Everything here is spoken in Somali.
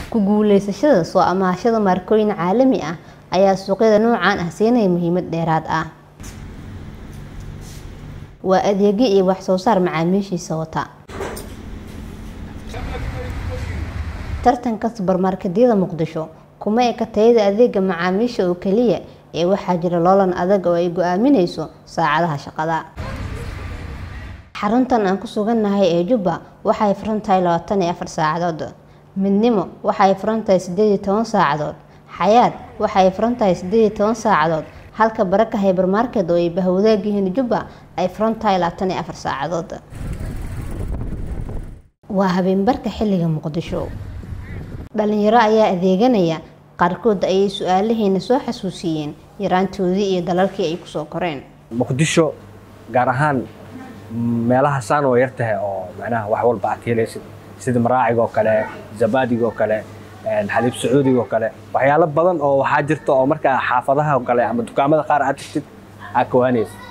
ku guuleysashada soo amaahashada markooyin caalami ah ayaa suuqyada noocan ah siinaya muhiimad dheeraad ah waa adeegyo iyo wax soo saar macaamiishiisa wata tartanka subarmarketyada muqdisho kuma eka tayada adeega macaamiisha oo keliya ee waxaa jira loolan adag oo ay go-aamineyso saacadaha shaqada xaruntan aan ku sugannahay ee jubba waxay furan tahay labaatan iyo afar saacadood midnimo waxay furan tahay sideed iyo toban saacadood xayaad waxay furan tahay sideed iyo toban saacadood halka baraka hybermarket oo ay bahwadaag yihiin jubba ay furan tahay labaatan iyo afar saacadood waa habeenbarka xilliga muqdisho dhalinyaro ayaa adeeganaya qaarkood ayay su-aalaheena soo xasuusiyeen yaraantoodii iyo dalalkii ay kusoo koreen muqdisho gaar ahaan meelaha saan oo yar tahay oo macnaha wax walba aad helaysid sida maraaciga oo kale zabaadiga oo kale xaliib sacuudiga oo kale waxyaalo badan oo waxaa jirta oo markaa xaafadaha oo kale ama dukaamada qaar aad tagtid aad kawaanaysid